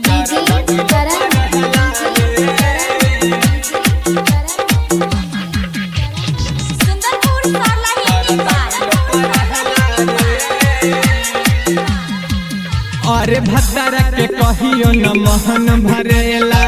DJ करण सुंदरपुर सरलाही अरे भद्रा के कहियो न मोहन भरेला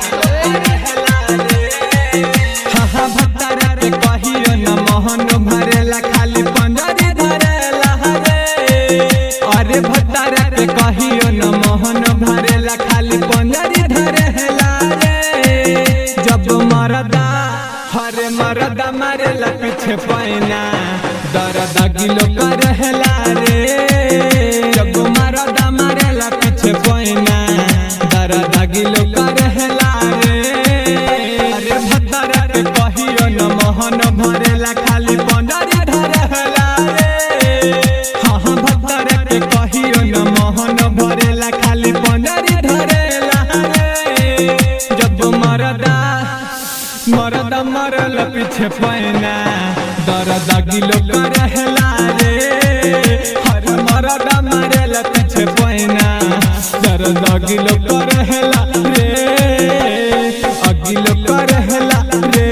हाँ हाँ भद्रा के कहियो न मोहन भरेला खाली पंजरी धरेला रे अरे भद्रा के कहियो न मोहन भरेला खाली पंजरी धरेला रे जब मरदा हरे मरदा मारेला पीछे पैना दर्द गिलो करहेला रे जब मरदा मारेला पीछे पैना दर्द गिलो करहेला रे अरे भद्रा के कहियो न मोहन भरेला खाली पंजरी धरेला रे हाँ हाँ भद्रा के कहियो न मोहन भरेला खाली पंजरी धरेला रे जब मरदा मरदा मरल पीछे पैना दर्द गिलो करहेला रे हर मरदा मरल पीछे पैना दर्द गिलो करहेला रे अगिलो करहेला रे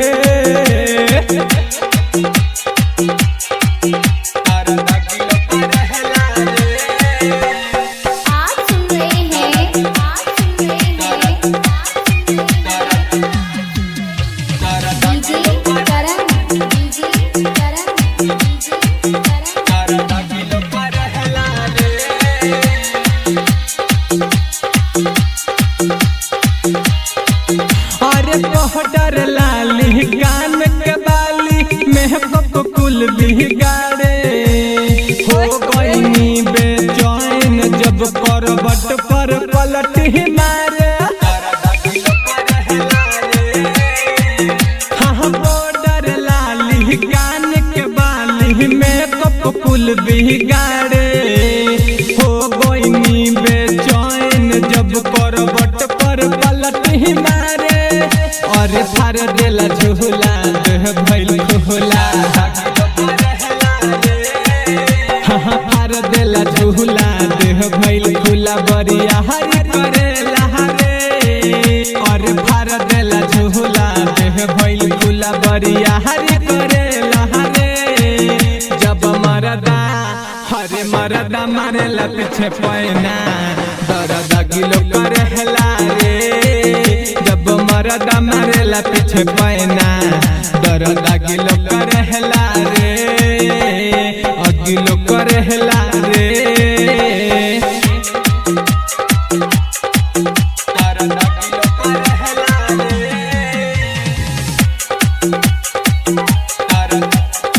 दर्द गिलो करहेला रे आप सुन रहे हैं आप सुन रहे हैं DJ Karan DJ Karan DJ Karan अरे पहडर लाली कान के बाली मेहकप कुल बिगाड़े हो गईनी बेचैन जब करवट पर पलट ही मारे हाँ बॉर्डर लाली कान के बाली मेकअप कुल बिगाड़े हो गईनी बेचैन जब करवट पर पलट ही मारे अरे फार देला झूला देह भइल खोला हाँ हाँ फार देला झूला देह भइल खुला बरिया हरी करेला रे अरे फार देला झूला देह भइल खुला बरिया हरी करेला रे जब मरदा हरे मरदा मारेला पीछे पैना दर्द गिलो करेला रे जब मरदा मारेला पीछे पैना दर्द गिलो करेला रे अगिलो करेला रे दर्द गिलो करेला रे दर्द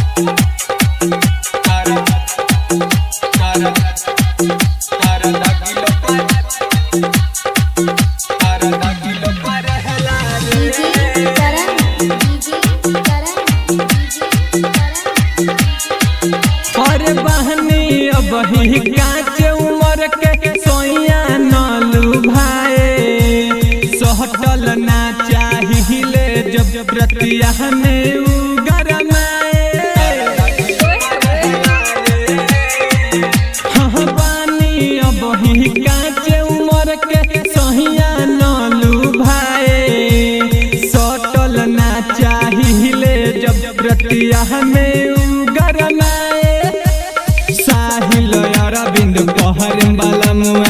DJ Karan DJ Karan DJ Karan अरे बहनी अब ही काच उमर के सोया नलू भाई सहटल ना चाहिए जब प्रतिया में उगरमाए हाँ बानी अब ही काच उमर के सहिया नलू भाई सटल ना चाहिए जब प्रतिया में उगरमाए साहिल अरविंद पहर वाला मुआ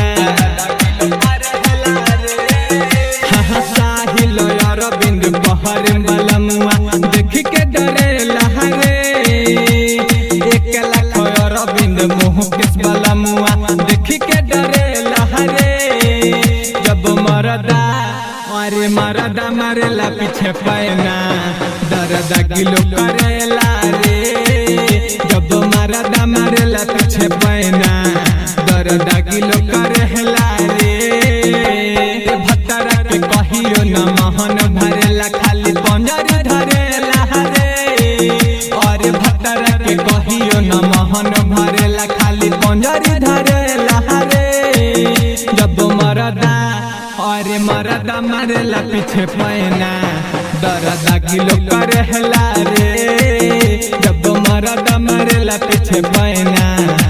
हाँ हाँ साहिल अरविंद पहर वाला मुआ देख के डरे लहरे एक लाख अरविंद मोह किस वाला मुआ देख के डरे लहरे जब मरदा अरे मरदा मारेला पीछे पैना दर्द गिलो करेला रे जब मरदा मारेला पीछे पैना दर्द गिलो करेला रे भत्तरा के कहियो न महन भरेला खाली पंजरी धरेला रे अरे भत्तरा के कहियो न महन भरेला खाली पंजरी धरेला रे जब मरदा अरे मरदा मारेला पीछे पैना दर्द गिलो करेला रे जब मरदा मारेला पीछे पैना